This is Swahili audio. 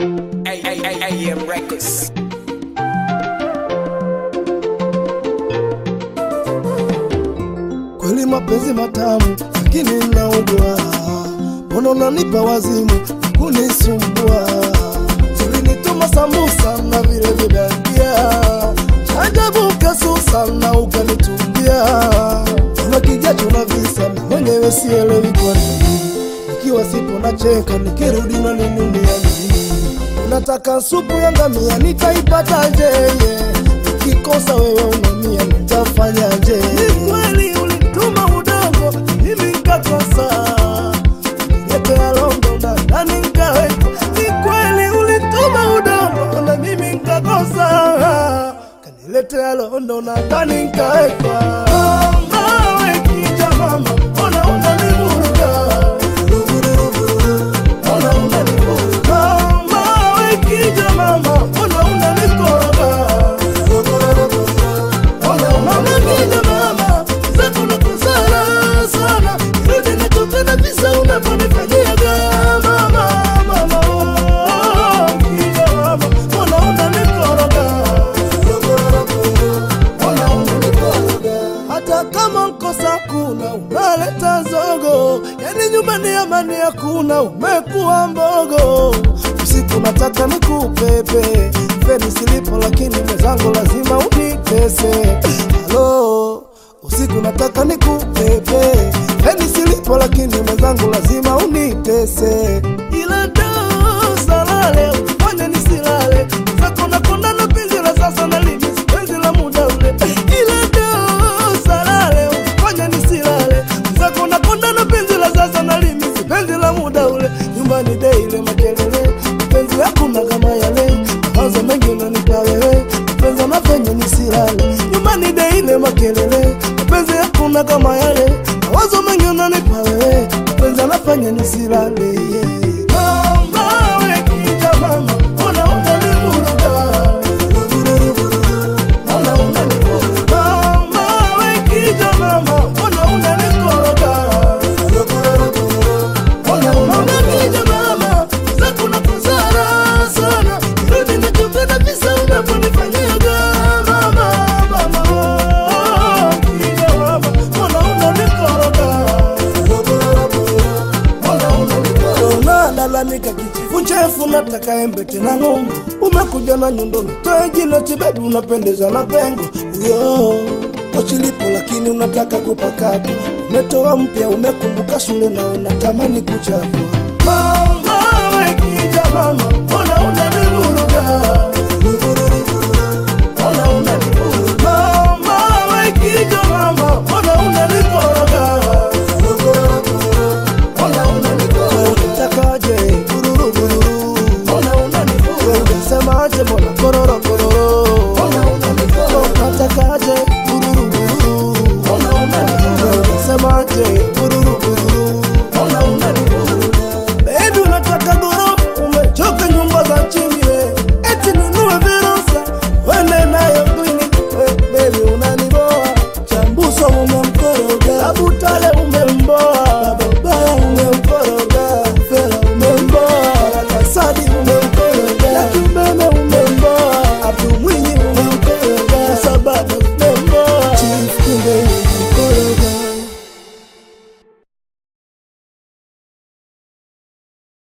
AM Records. Kweli mapenzi matamu, lakini naugua. Mbona unanipa wazimu kunisumbua? Ulinituma sambusa na vile vibandia, ajabu kasusa na ukanitumbia. Kama kijacho na visa na mwenyewe sielewi kwa nini, nikiwa sipo nacheka, nikirudi unaninunia nini? Unataka supu ya ngamia, nitaipataje? yeah? Ukikosa wewe unamia, nitafanyaje? Ni kweli ulituma udongo, mimi nikakosa Niletea longo na ndani nikaweka. Ni kweli ulituma udongo na mimi nikakosa, kaniletea londo na ndani nikaweka. Mawe kija mama, mbona unanivuruga? Mbona unanivuruga? Mawe kija mama, mbona unanikoroga? Mbona unanipiga mama? Zako nakosana sana. Rudi nachopenda visa unavyonifanyiaga. Mama, mama, oh, kija mama, mbona unanikoroga? Mbona unanikoroga? Hata kama nkosa kuna unaleta zogo, yani nyumbani amani hakuna, umekuwa mbogo. Usiku nataka nikupepe feni silipo, lakini mwenzangu lazima unitese. Halo, usiku nataka nikupepe feni silipo, lakini mwenzangu lazima unitese. Ila dosa lale ufanye nisilale, zako nakonda na penzi la sasa na limi penzi la muda ule. Ila dosa lale ufanye nisilale, zako nakonda na penzi la sasa na limi penzi la muda ule. Nyumbani daily makelele, penzi hakuna kama yale, mawazo mengi unanipa wewe, penzi anafanya nisilale. Nyumbani daily makelele, penzi hakuna kama yale, mawazo mengi unanipa wewe, penzi anafanya nisilale. Yeah. Mama, we kija mama, mbona unanivuruga? Mbona unanivuruga? Mama, we kija mama, mbona unanikoroga? Mbona unanipiga mama? Zako nakosana sana. Rudi nachopenda visa unavyonifanyiaga. Mama, mama, oh, kija mama, mbona unanikoroga? unalalamika kichifu chefu nataka embe tena ng'ombe umekuja na nyundo nitoe jino tibedu unapendeza na pengo uyo kochilipo lakini unataka kupakata umetoa mpya umekumbuka shule na unatamani kuchapwa mama we kija mama